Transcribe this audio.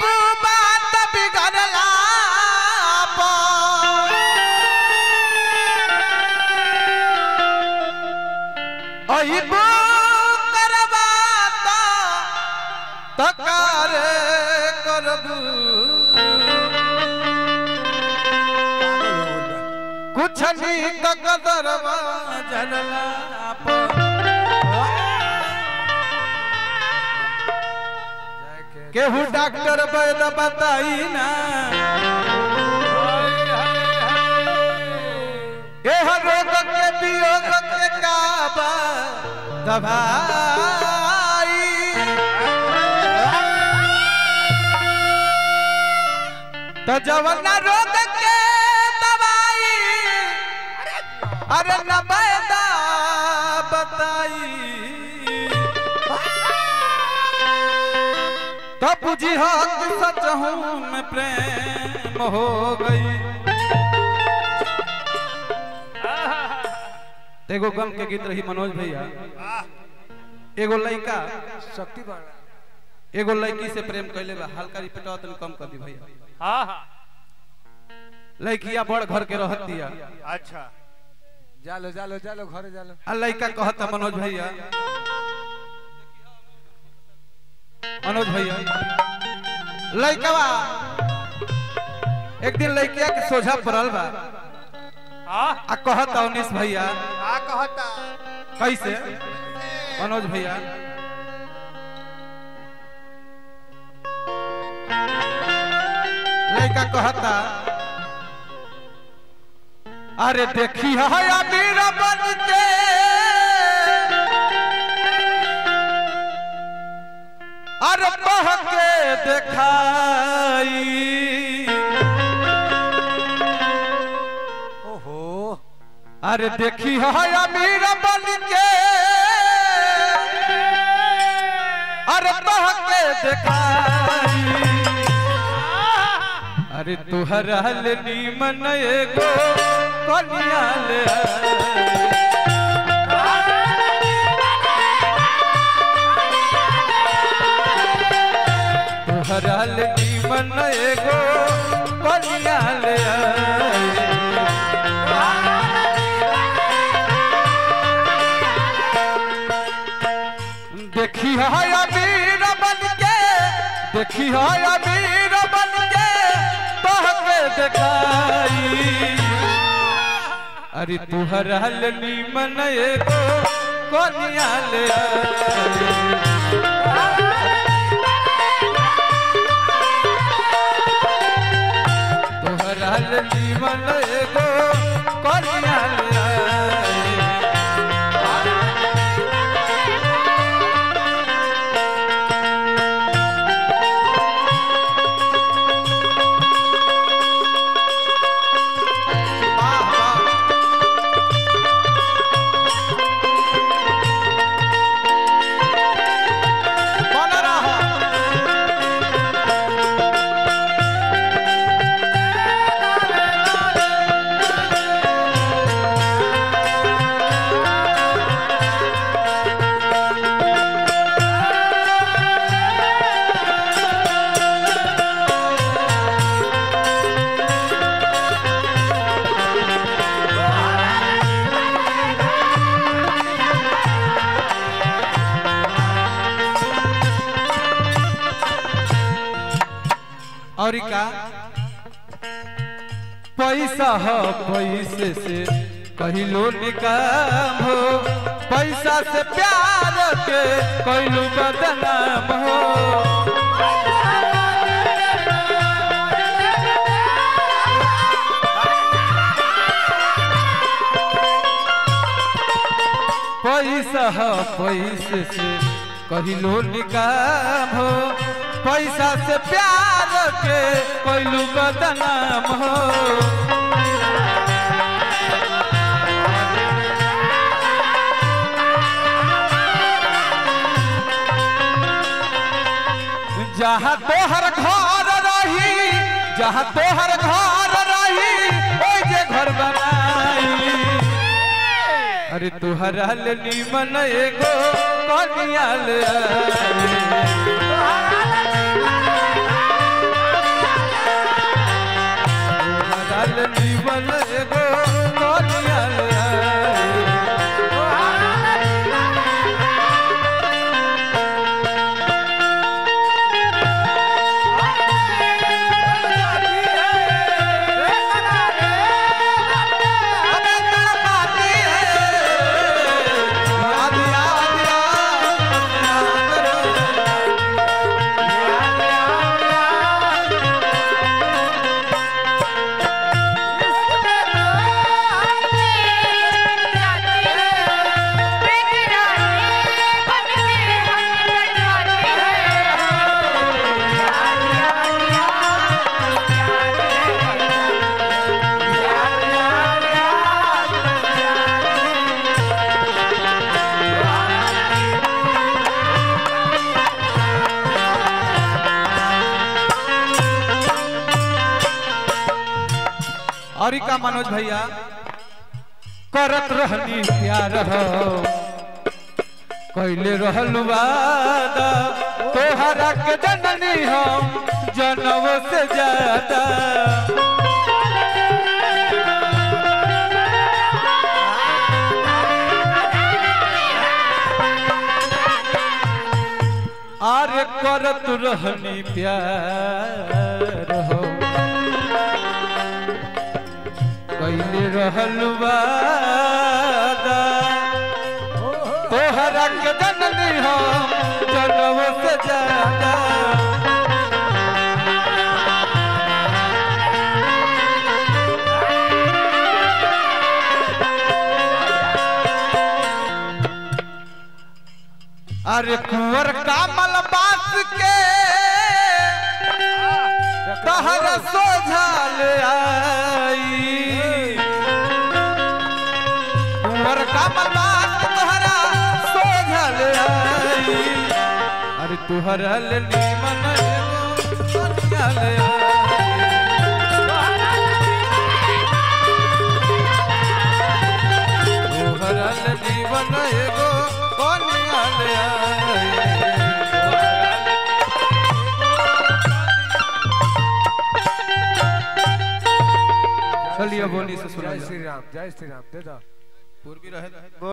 अब बात बिगड़ला अहिब करबा तकार करबू कुछ नहीं तो कदरवा जलला केहू डॉक्टर वैद बताई ना एह रोग के वियोग के काबा दवाई तो जवन रोग के दवाई अरे न बैदा बताई तो बुझी हो कि सच हूँ मैं प्रेम हो गई एगो गम के गीत रही मनोज भैया एगो लड़का शक्ति बढ़ एगो लड़की से प्रेम कैले बा हल्का रिपीटवा तनी कम कर दी भैया हाँ हाँ लड़किया बड़ घर के रहतिया अच्छा जालो जालो जालो घरे जालो आ लड़का कहता मनोज भैया मनोज भैया लड़कवा एक दिन लड़किया के सोझा पड़ल बा हाँ आ कहता उनिस भैया का कहता कैसे मनोज भैया लड़का कहता अरे देखी है अमीर बन के अरे बह के देखाई ओहो अरे देखी है अमीर बन के अरे बह के देखाई अरे तुहरा ले नीमन एगो कनिया ले आई। तुहरा ले नीमन एगो कनिया ले आई। देखी है अमीर बन के देखी है अमीर बन के बह के देखाई अरे तुहरा ले नीमन एगो कनिया ले आई। तोहरा ले नीमन एगो कनिया ले आई। वाह, वाह। बन रहा। और का पैसा हो पैसे से कहिलो निकाम हो पैसा से प्यार के कहिलो बदनाम हो पैसा हो पैसे से कहिलो निकाम हो पैसा से प्यार के कहिलो बदनाम हो जहाँ तोहर घर रही जहाँ तोहर घर रही ओइ जे घर बनाई अरे तुहरा ले नीमन एगो कनिया ले आई। नीमन एगो कनिया ले आई अबे तड़पाती है याद याद याद याद और का मनोज भैया करत रहनी प्यार हो कैले रहल वादा तोहरा के जननी हम जनव से ज्यादा आरे करत रहनी प्यार हो कैले रहल वादा तोहरा के जननी हो जनव से ज्यादा अरे कुंवर कामल बास के तहर सोझल आई कुंवर कामल बास के तहरा सोझल आई अरे तुहरा ले नीमन एगो कनिया ले आई तुहरा ले नीमन एगो कनिया ले आई चलिए बोली से जय सुना श्री राम जय श्री राम दे दो पूर्वी रहे